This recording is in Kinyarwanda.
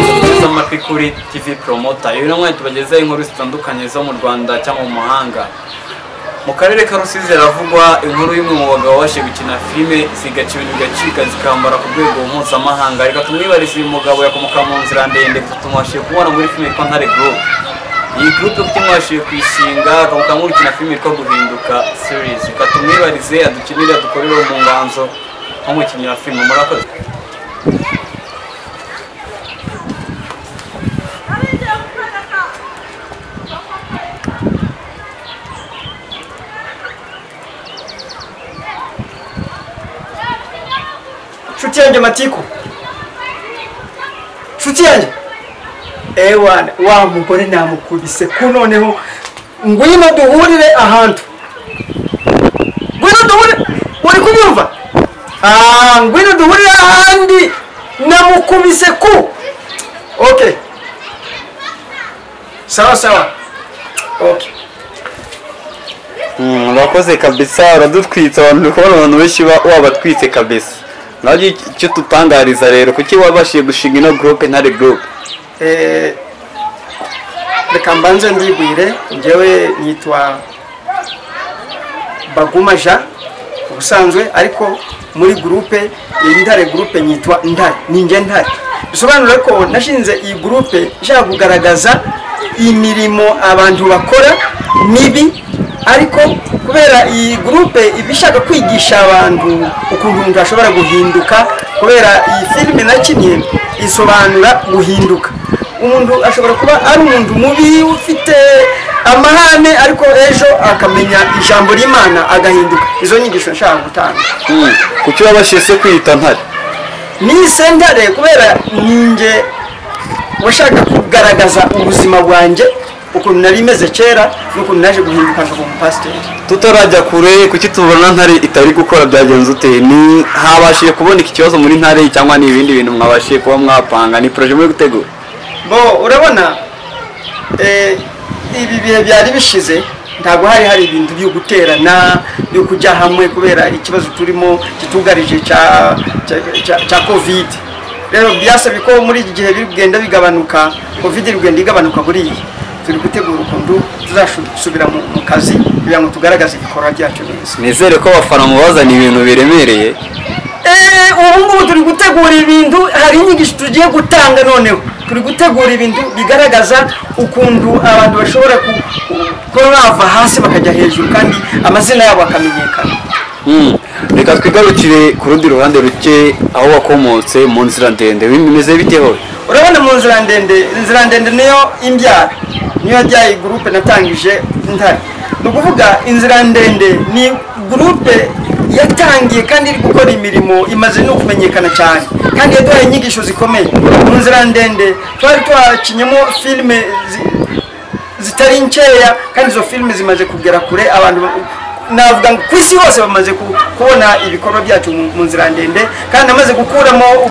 kuri kuri TV Promota rero mwari tubagezeho inkuru zitandukanye zo mu Rwanda cyangwa mu mahanga mu karere ka Rusizi haravugwa inkuru y'umwe mu bagabo babashije gukina filime zigaca ibintu bigacika zikambara ku rwego mpuzamahanga reka tumwibarize uyu mugabo yakomoka mu nzira ndende tumubashije kubona muri filime yitwa Ntare Group iyi group kuko imwabashije kuyishinga akamuka murikina filime yitwa guhinduka series reka tumwibarize adukinire adukorere mu nganzo nk'umukinnyi wa filime murakoze nshuti yanjye matiku nshuti yanjye ewana wa mugore namukubise ko noneho ngwino duhurire ahantu ngwino duhurire uri kubyumva Ah, ngwino duhurire ahandi namukubise ku ok sawa sawa ok urakoze kabisa uradutwitse abantu uri kubona abantu benshi ba- wabatwitse kabisa nabyo icyo- icyo tutangariza rero kuki wabashije gushinga ino gurupe ntare gurupe Eh, reka mbanze ndibwire njyewe nitwa baguma jean ubusanzwe ariko muri gurupe iyi ntare gurupe nyitwa ntare ninjye ntare bisobanura ko nashinze iyi gurupe ishaka kugaragaza imirimo abantu bakora mibi ariko kubera iyi gurupe iba ishaka kwigisha abantu ukuntu umuntu ashobora guhinduka kubera iyi filime nakinnye isobanura guhinduka umuntu ashobora kuba ari umuntu mubi ufite amahane ariko ejo akamenya ijambo ry'imana agahinduka izo nyigisho nshaka gutanga kuki wabashije se kwiyita ntare ni sentare kubera ninjye washaka kugaragaza ubuzima bwanjye ukuntu nari meze kera n'ukuntu naje guhinduka nkaba umupasiteri tutarajya kure kuki tubona ntare itari gukora byagenze ute ni habashije kubona iki kibazo muri ntare cyangwa ni ibindi bintu mwabashije kuba mwapanga ni poroje muri gutegura bo urabona eh, ibi bihe byari bishize ntabwo hari hari ibintu byo guterana byo kujya hamwe kubera ikibazo turimo kitugarije cya cya- cya- cya covid rero byasabye ko muri iki gihe bigenda bigabanuka covid bigenda igabanuka buriya turi gutegura ukuntu tuzasubira mu mu kazi kugira ngo tugaragaze ibikorwa byacu neza nizere ko abafana mubazaniye ibintu biremereye Eh, ubu ngubu turi gutegura ibintu hari inyigisho tugiye gutanga noneho turi gutegura ibintu bigaragaza ukuntu abantu bashobora ku- ku- kuba bava hasi bakajya hejuru kandi amazina yabo akamenyekana Mm. reka twigarukire ku rundi ruhande ruke aho wakomotse mu nzira ndende bimeze bite hoye urabona mu nzira ndende inzira ndende niyo imbyara niyo yabyaye gurupe natangije ntari ni ukuvuga inzira ndende ni gurupe yatangiye kandi iri gukora imirimo imaze no kumenyekana cyane kandi yaduhaye inyigisho zikomeye mu nzira ndende twari twakinyemo filime zi- zitari nkeya kandi izo filime zimaze kugera kure abantu ba- navuga ngo ku isi hose bamaze ku- kubona ibikorwa byacu mu mu nzira ndende kandi amaze gukuramo